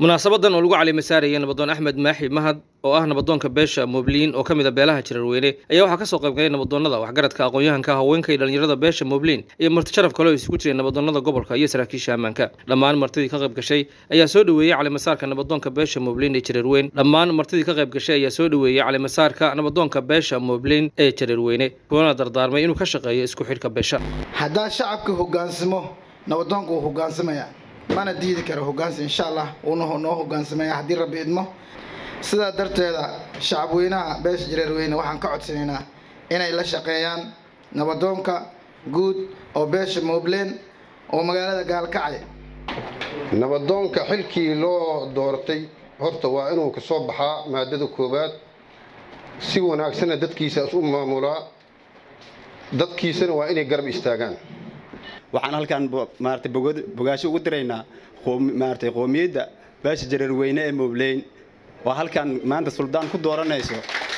munaasabadan oo lagu calimasaarayay nabadoon axmed maaxi mahad oo ah nabadoonka beesha moobliin oo ka mid a beelaha jirarweyne ayaa waxaa kasoo qayb galay nabadoonada waxgaradka aqoon-yahanka haweenka iyo dhallinyarada beesha moobliin iyo marti sharaf kale oo isugu jiray nabadoonada gobolka iyo saraakiisha ammaanka dhammaan martidii ka qayb gashay ayaa soo dhoweeyey calimasaarka nabadoonka beesha moobliin ee jirarweyn dhammaan martidii ka qayb gashay ayaa soo dhoweeyey calimasaarka nabadoonka beesha moobliin ee jirarweyne kuwana dardaarmay inuu ka shaqeeyo isku xidhka beesha haddaa shacabka hogaansamo nabadoonka wuu hogaansamaya mana diidi karo hogaansi insha allah wuuna noo hogaansamaya haddii rabbi idmo sidaa darteeda shacabweynaha beesha jareerweyne waxaan ka codsanaynaa inay la shaqeeyaan nabadoonka guud oo beesha moobleen oo magaalada gaalkacay nabadoonka xilkii loo doortay horta waa inuu ka soo baxaa maadada koowaad si wanaagsanna dadkiisaas u maamulaa dadkiisana waa inay garab istaagaan waxaan halkaan maarata bogaasho ugu diraynaa maarata qoomiyadda beesha jareerweyne ee moobleyn oo halkaan maanta suldaan ku dooranayso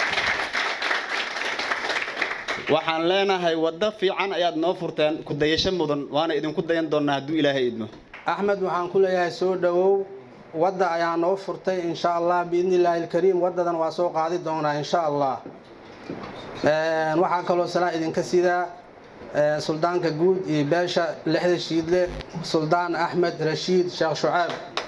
waxaan leenahay waddo fiican ayaad noo furteen ku dayasho mudan waana idinku dayan doonnaa hadduu ilaahay idmo axmed waxaan ku leeyahay soo dhowow wadda ayaa noo furtay insha allah biidni illaahi alkariim waddadan waa soo qaadi doonaa insha allah waxaa kaloo salaan idinka sidaa suldaanka guud iyo beesha lixda shiidle suldaan axmed rashiid sheekh shucaab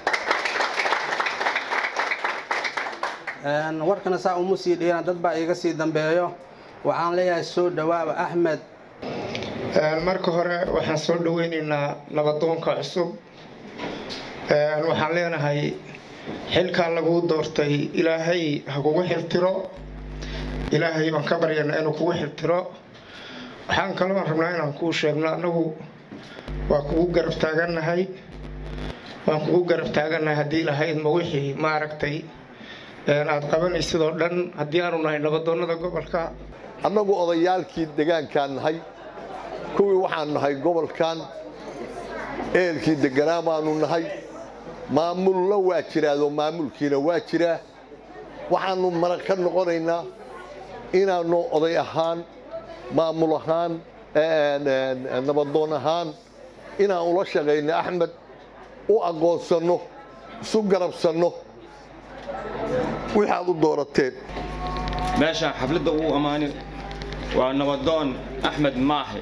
warkana saa uma sii dhiiran dad baa iiga sii dambeeyo waxaan leeyahay soo dhawaaba axmed marka hore waxaan soo dhaweynaynaa nabadoonka cusub waxaan leenahay xilkaa laguu doortay ilaahay ha kugu xiltiro ilaahay baan ka baryanaa inuu kugu xiltiro waxaan kaloo rabnaa inaan kuu sheegno annagu waa kugu garab taagannahay waan kugu garab taagannahay haddii lahaydma wixii maaragtay aad qabanaysidoo dhan haddii aanu nahay nabadoonnada gobolka annagu odayaalkii degaankaan nahay kuwii waxaan nahay gobolkan eelkii deganaa baanu nahay maamulna waa jiraadoo maamulkiina waa jiraa waxaannu marag ka noqonaynaa inaannu oday ahaan maamul ahaan nabadoon ahaan inaan ula shaqayno axmed u aqoonsanno isu garabsanno wixaad u doorateen meeshaan xafladda uu ammaani waa nabadoon axmed maaxe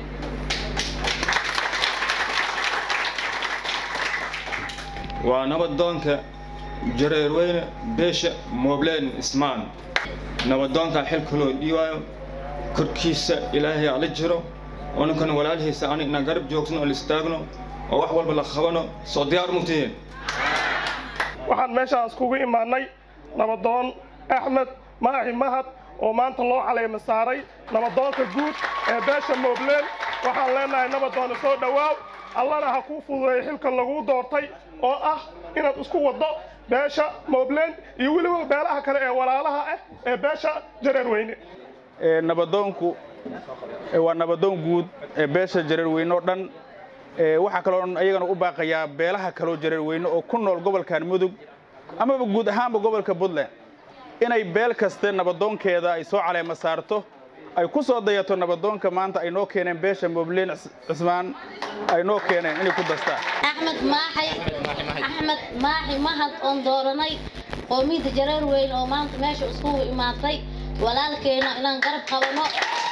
waa nabadoonka jareerweyne beesha moobleen ismaan nabadoonkaa xilka loo dhiiwaayo korkiisa ilaahay ala jiro oo ninkan walaalihiisa ani inaan garab joogsano oo la istaagno oo wax walba la qabano soo diyaar mugtihiin waxaan meeshaan iskugu imaannay nabadoon axmed maaxi mahad oo maanta loo caleema saaray nabadoonka guud ee beesha moobleen waxaan leenahay nabadoona soo dhowaaw allana ha kuu fududeeyo xilka laguu doortay oo ah inaad isku waddo beesha moobleen iyo weliba beelaha kale ee walaalaha ah ee beesha jareerweyne nabadoonku waa nabadoon guud ee beesha jareerweyne oo dhan waxaa kaloo ayagana u baaqayaa beelaha kaloo jareerweyne oo ku nool gobolkan mudug amaba guud ahaanba gobolka puntland inay beel kaste nabadoonkeeda ay soo caleema saarto ay ku soo dayato nabadoonka maanta ay noo keeneen beesha moobleen cismaan ay noo keeneen inay ku dastaan axmed maaxi axmed maaxi mahad oon dooranay qoomiyadda jareerweyne oo maanta meesha iskugu imaatay walaalkeena inaan garab qabano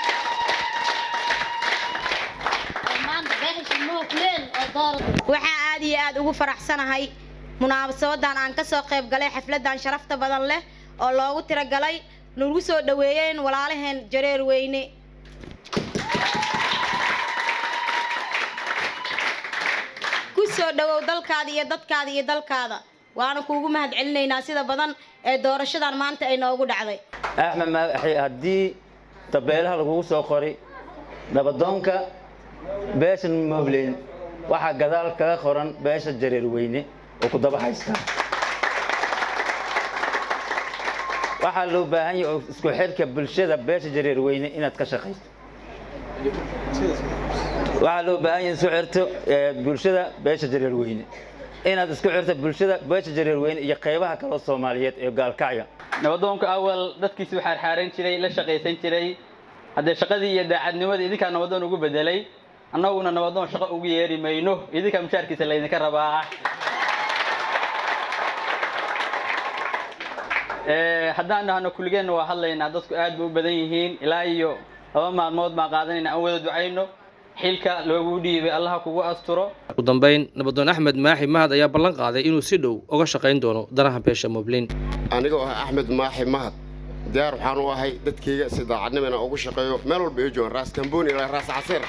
waxaa aad iyo aad ugu faraxsanahay munaasabadan aan ka soo qayb galay xafladan sharafta badan leh oo loogu tiragalay nagu soo dhoweeyeen walaalaheen jareer weyne ku soo dhowow dalkaada iyo dadkaada iyo dalkaada waana kuugu mahad celinaynaa sida badan ee doorashadan maanta ay noogu dhacday axmed maaxi haddii tabeelaha lagugu soo qoray nabadoonka beesha moobleyn waxaa gadaal kaga qoran beesha jareerweyne oo ku daba haysta waxaa loo baahan yahay oo isku xidhka bulshada beesha jareerweyne inaad ka shaqayso waxaa loo baahan yahay isku xirto bulshada beesha jareerweyne inaad isku xirto bulshada beesha jareerweyne iyo qaybaha kaloo soomaaliyeed ee gaalkacya nabadoonka awal dadkiisu xaarxaaran jiray la shaqaysan jiray haddee shaqadii iyo daacadnimadii idinkaa nabadoon ugu bedelay annaguna nabadoon shaqo ugu yeeri mayno idinkaa mushaarkiisa laydinka rabaa Ee, haddaan dhahno kulligeenna waa hadlaynaa dadku aad bay u badan yihiin ilaa iyo laba maalmood baan qaadanayna aan wada ducayno xilka loogu dhiibay allaha kugu asturo ugu dambeyn nabadoon axmed maaxi mahad ayaa ballan qaaday inuu si dhow uga shaqayn doono danaha beesha moblin anigoo ah axmed maaxi mahad diyaar waxaan u ahay dadkayga si daacadnimo inaan ugu shaqeeyo meel walba ay joogaan raas kambooni ilaa raas caseer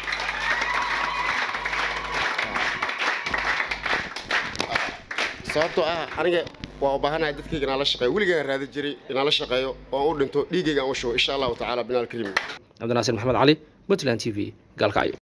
sababtoo ah aniga waa u baahanahay dadkayga inaan la shaqeeyo weligaan raadi jiray inaan la shaqeeyo oo aan u dhinto dhiiggayga aan u shubo insha allahu tacaala binaal kariim cabdinaasir maxamed cali puntland t v gaalkacyo